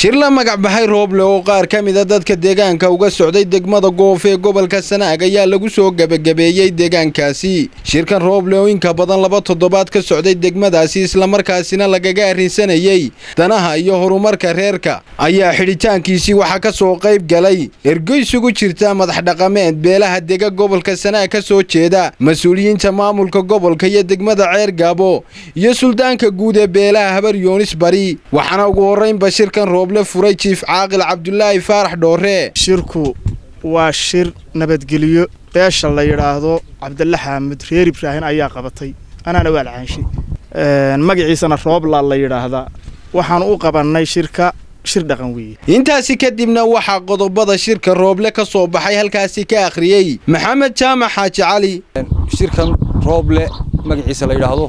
shir la magac baxay rooble oo qaar ka mida dadka deegaanka uga socday degmada goof ee gobolka sanaag ayaa lagu soo gebagabeeyey deegaankaasi shirkan rooble oo inka badan laba toddobaad ka socday degmadaasi islamarkaasina lagaga arrinsanayey danaha iyo horumarka reerka ayaa xidhitaankiisii waxaa ka soo qayb galay ergo isugu jirta madax dhaqameed beelaha dega gobolka sanaag ka soo jeeda mas-uuliyiinta maamulka gobolka iyo degmada ceer gaabo iyo suldaanka guud ee beelaha habar yoonis bari waxaana ugu horraynba shirkan rooble furay jiif caaqil cabdulaahi faarax dhoore shirku waa shir nabadgelyo beesha la yidhaahdo cabdalla xaamud reer ibraahin ayaa qabatay anaana waa lacaanshay magaciisana roobla la yidhaahdaa waxaan u qabannay shirka shir dhaqan weeye intaasi kadibna waxaa qodobada shirka rooble ka soo baxay halkaasi ka akhriyey maxamed jaamac xaaji cali shirkan rooble magaciisa la yidhaahdo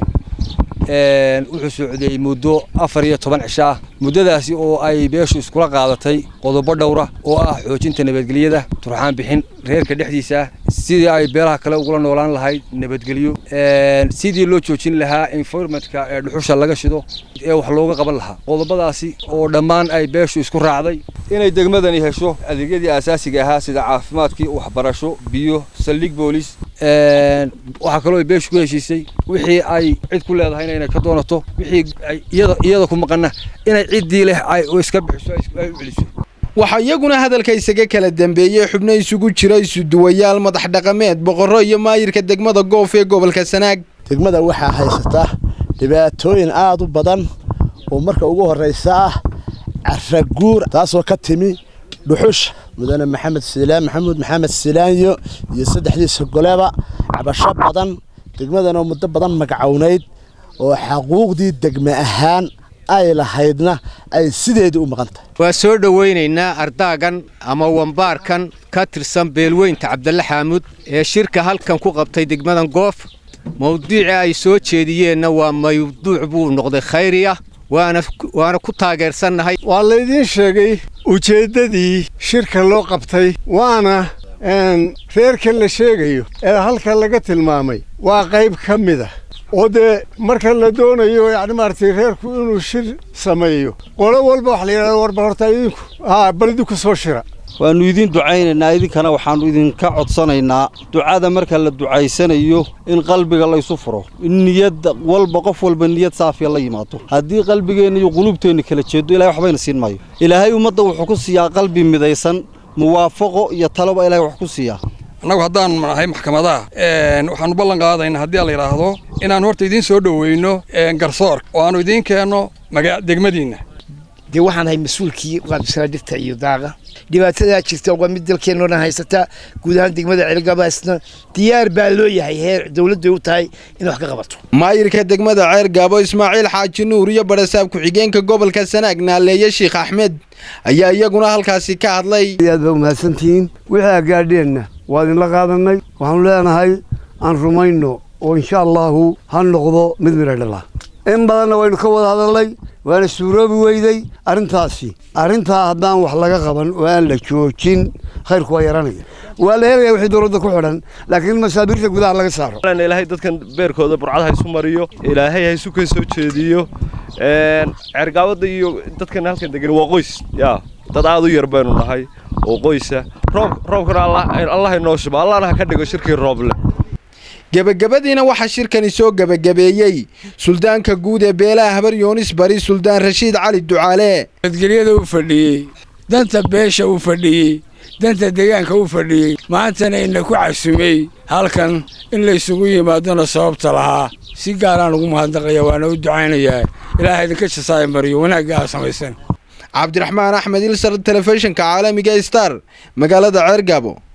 wuxuu socday muddo afar iyo toban cisho ah muddadaasi oo ay beeshu iskula qaadatay qodobo dhowra oo ah xoojinta nabadgelyada turxaan bixin reerka dhexdiisa ah sidii ay beelaha kale ugula noolaan lahayd nabadgelyo sidii loo joojin lahaa environmentka ee dhuxusha laga shido ee wax looga qaban lahaa qodobadaasi oo dhammaan ay beeshu isku raacday inay degmadani hesho adeegyadii aasaasiga ahaa sida caafimaadkii waxbarasho biyo saldhig boolis waxaa kaloo ay beeshu ku heshiisay wixii ay cid ku leedahay inay ka doonato wixii iyada iyada ku maqana inay ciddii leh ay iska bixiso ay u celiso waxaa iyaguna hadalka isaga kala dambeeyey xubno isugu jira isuduwayaal madax dhaqameed boqorro iyo maayirka degmada goof ee gobolka sanaag degmada waxaa haysata dhibaatooyin aada u badan oo marka ugu horraysa ah caraguur taasoo ka timi dhuxusha mudane maxamed silaan maxamuud maxamed silaanyo iyo saddexdiisa goleba cabasho badan degmadanoo muddo badan magacownayd oo xaquuqdii degme ahaan ay lahaydna ay sideedii u maqan tahay waa soo dhowaynaynaa ardaagan ama wambaarkan ka tirsan beelweynta cabdalle xaamuud ee shirka halkan ku qabtay degmadan goof mawduucii ay soo jeediyeenna waa mawduuc buu noqday khayri ah waana ku taageersannahay waa laydiin sheegay ujeeddadii shirka loo qabtay waana reerkan la sheegayo ee halkan laga tilmaamay waa qayb ka mid a oo dee marka la doonayo yacni maaragtay reerku inuu shir sameeyo qolo walba waxa la yidhahda warba horta idinku haa bal idinku soo shira waannu idiin ducaynaynaa idinkana waxaannu idinka codsanaynaa ducada marka la ducaysanayo in qalbiga laysu furo in niyad walba qof walba niyad saafiya la yimaado haddii qalbigeenna iyo quluubteenna kala jeedo ilahay waxbayna siin maayo ilaahay ummadda wuxuu ku siiyaa qalbi midaysan muwaafaqo iyo taloba ilahay wax ku siiyaa annagu haddaan nahay maxkamadaha waxaannu ballan qaadaynaa haddii la yidhaahdo inaan horta idiin soo dhoweyno garsoorka oo aannu idiin keenno degmadiinna dee waxaan ahay mas-uulkii qaabisana dhirta iyo daaqa dhibaatadaa jirta waa mid dalkeenoo dhan haysata guud ahaan degmada ceelgabaasna diyaar baa loo yahay heer dowladday u tahay in wax ka qabato maayirka degmada ceer gaabo ismaaciil xaaji nuur iyo barasaab ku-xigeenka gobolka sanaag naaleeye sheekh axmed ayaa iyaguna halkaasi ka hadlay aad baa umahadsantihiin wixii agaadheenna waa idinla qaadanay waxaanu leenahay aan rumayno oo insha allaahu ha noqdo mid midha dhala in badanna waynu ka wada hadalnay waana suuroobi weyday arrintaasi arrintaa haddaan wax laga qaban oo aan la joojin khayrku waa yaranaya waa la helaya wixii dowladda ku xidhan laakiin masaabiirta gudaha laga saaro ilaahay dadkan beerkooda burcad ha isu mariyo ilaahay ha isu ka soo jeediyo ceergaabada iyo dadkan halkan degan waa qoys yaa dad aad u yar baynu nahay oo qoysa roob roobkana allah inoo shuba allahna ha ka dhigo shirkii rooble gebagabadiina waxaa shirkani soo gebagabeeyey suldaanka guud ee beelaha habar yoonis bari suldaan rashiid cali ducaale nabadgelyada u fadhiyey danta beesha u fadhiyey danta deegaanka u fadhiyey maantana ina ku casumey halkan in laysugu yimaadona sababta lahaa si gaaraan ugu mahadnaqaya waana u ducaynayaa ilaaha idinka jasaaya mariyo wanaagga aa samaysan cabdiraxmaan axmed ilsar telefishinka caalamiga star magaalada ceergaabo